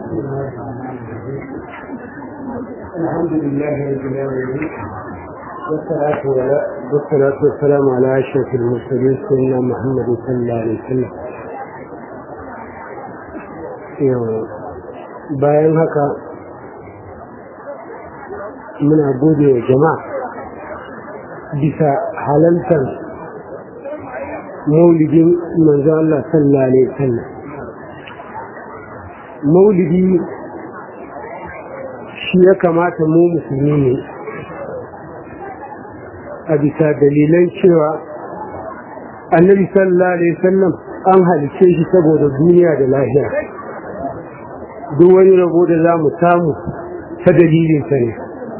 الحمد لله رب العالمين والصلاة والصلاة والسلام على أشرف المرسلين سيدنا محمد صلى الله عليه وسلم bayan haka muna gode wa jama'a bisa halaltar maulidin manzo Allah sallallahu alaihi wasallam maulidi shi ya kamata mu musulmi ne a bisa dalilan cewa annabi sallallahu alaihi wasallam an halice shi saboda duniya da lahira duk wani rabo da za mu samu ta dalilinsa ne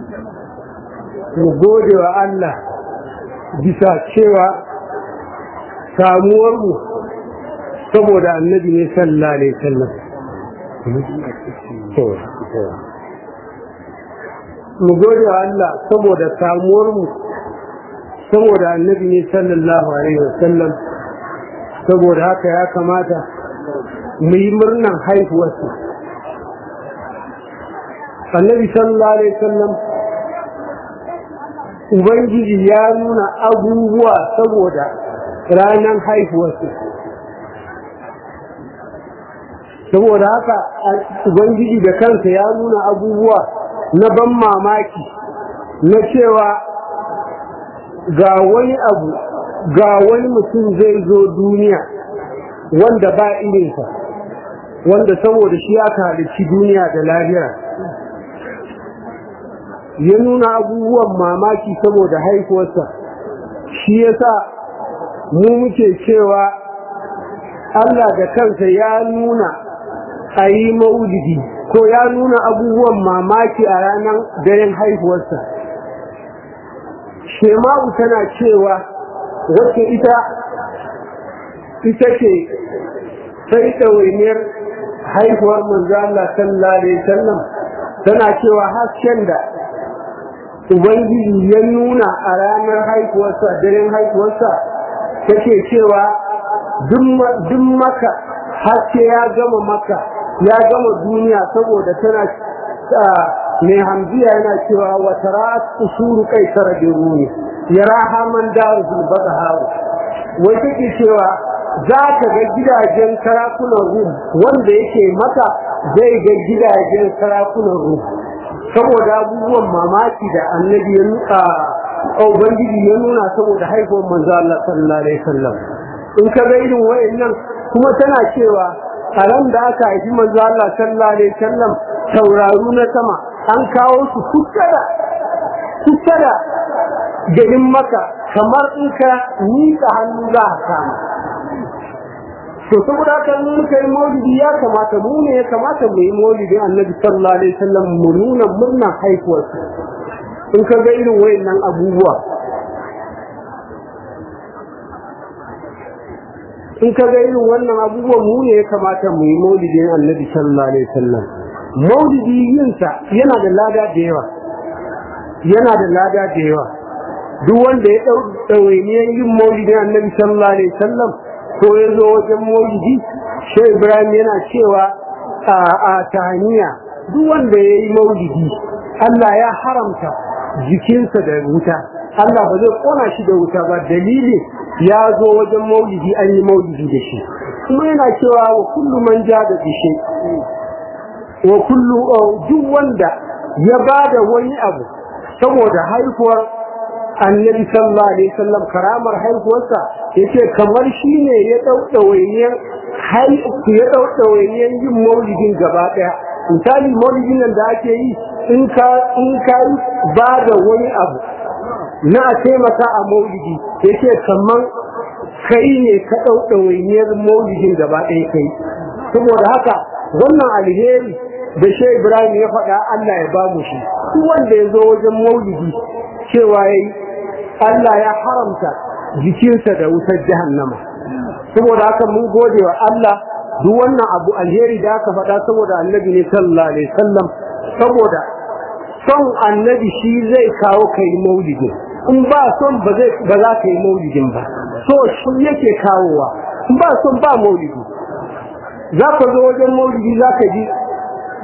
mu gode wa Allah bisa cewa samuwarmu saboda annabi ne sallallahu alaihi wasallam mu gode wa Allah saboda samuwarmu saboda annabi ne sallallahu alaihi wasallam saboda haka ya kamata mu yi murnan haihuwarsa annabi sallallahu alaihi wasallam ubangiji ya nuna abubuwa saboda ranar haihuwarsa saboda haka ubangiji da kansa ya nuna abubuwa na ban mamaki na cewa ga wani abu ga wani mutum zai zo duniya wanda ba irinsa wanda saboda shi aka halicci duniya da lahira ya nuna abubuwan mamaki saboda haihuwarsa shi yasa mu muke cewa Allah da kansa ya nuna a yi maulidi ko ya nuna abubuwan mamaki a ranar daren haihuwarsa shema'u tana cewa wacce ita ita ce sai ɗawainiyar haihuwar manzo Allah sallallahu alaihi wasallam tana cewa hasken da ubangiji ya nuna a ranar haihuwarsa daren haihuwarsa take cewa duk maka haske ya gama maka ya gama duniya saboda tana mai hamziya yana cewa wata ra'at usuru kai tara da runi ya raha man daru zulbada haru wai take cewa za ka ga gidajen sarakunan rum wanda yake maka zai ga gidajen sarakunan rum saboda abubuwan mamaki da annabi ya nuka ubangiji ya nuna saboda haihuwar manzo Allah sallallahu alaihi wasallam in ka ga irin wayannan kuma tana cewa a ran da aka haifi manzo Allah sallallahu alaihi wasallam tauraru na sama an kawo su kuskada kuskada garin maka kamar in ka miƙa hannu za a kama to saboda haka in muka yi maulidi ya kamata mu ne ya kamata mu yi maulidin annabi sallallahu alaihi wasallam mu nuna murnar haihuwarsa in ka ga irin wayannan abubuwa in ka ga irin wannan abubuwan mu ne ya kamata mu yi maulidin annabi sallallahu alaihi wasallam maulidi yinsa yana da lada da yawa yana da lada da yawa duk wanda ya dau ɗawainiyar yin maulidin annabi sallallahu alaihi wasallam ko ya zo wajen maulidi shai ibrahim yana cewa a tahaniya duk wanda ya yi maulidi allah ya haramta jikinsa da wuta allah ba zai kona shi da wuta ba dalili ya zo wajen maulidi an yi maulidi da shi kuma yana cewa wa kullu man ja da bishe wa kullu duk wanda ya ba da wani abu saboda haihuwar annabi sallallahu alaihi wasallam karamar haihuwarsa yace kamar shine ya daudawainiyar hai ya daudawainiyar yin maulidin gaba daya misali maulidin nan da ake yi in ka in ka ba da wani abu na a taimaka a maulidi yace kamar kai ne ka daudawainiyar maulidin gaba daya kai saboda haka wannan alheri da Shehu Ibrahim ya faɗa Allah ya ba mu shi duk wanda ya zo wajen maulidi cewa yayi Allah ya haramta jikinsa da wutar jahannama saboda haka mun gode wa Allah duk wannan abu alheri da aka faɗa saboda annabi ne sallallahu alaihi wasallam saboda son annabi shi zai kawo kai maulidin in ba son ba zai ba za ka yi maulidin ba so shi yake kawowa in ba son ba maulidi za ka zo wajen maulidi za ka ji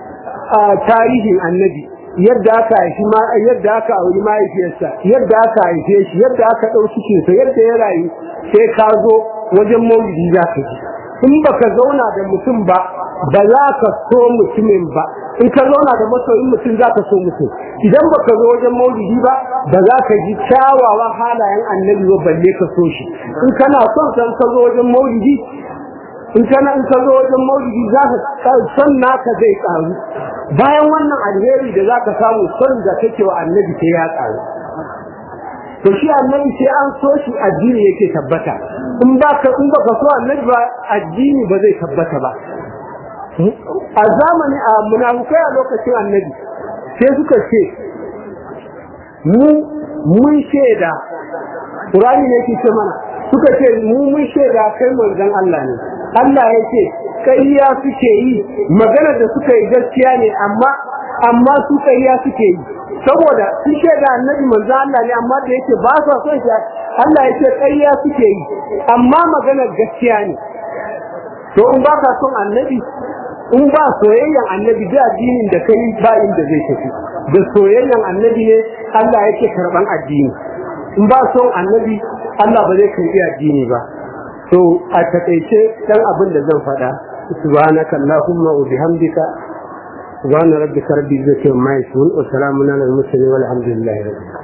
tarihin annabi yadda aka haifi yadda aka auri mahaifiyarsa yadda aka haife shi yadda aka ɗau cikinsa yadda ya rayu sai ka zo wajen maulidi za ka ji in baka zauna da mutum ba ba za ka so mutumin ba in ka zauna da masoyin mutum za ka so mutum idan baka zo wajen maulidi ba ba za ka ji kyawawan halayen annabi ba balle ka so shi in kana son san ka zo wajen maulidi in kana in ka zo wajen maulidi za ka son naka zai karu bayan wannan alheri da za ka samu son da kake wa annabi sai ya karu to shi annabi sai an so shi addini yake tabbata in ba ka in baka so annabi ba addini ba zai tabbata ba a zamani a munafukai a lokacin annabi sai suka ce mu mun shaida Qur'ani ne yake ce mana suka ce mu mun shaida kai manzon Allah ne Allah ya ce ƙarya suke yi magana da suka yi gaskiya ne amma amma su ƙarya suke yi saboda su shaida annabi manzon Allah ne amma da yake ba sa son shi Allah ya ce ƙarya suke yi amma maganar gaskiya ne to in ba ka son annabi in ba soyayyan annabi da addinin da kai ba inda zai tafi da soyayyan annabi ne Allah yake karban addini in ba son annabi Allah ba zai karbi addini ba to a takaice dan abin da zan faɗa subhanaka allahumma wa bihamdika subhana rabbika rabbil izzati amma yasifun wa salamun alal mursalin walhamdulillahi rabbil alamin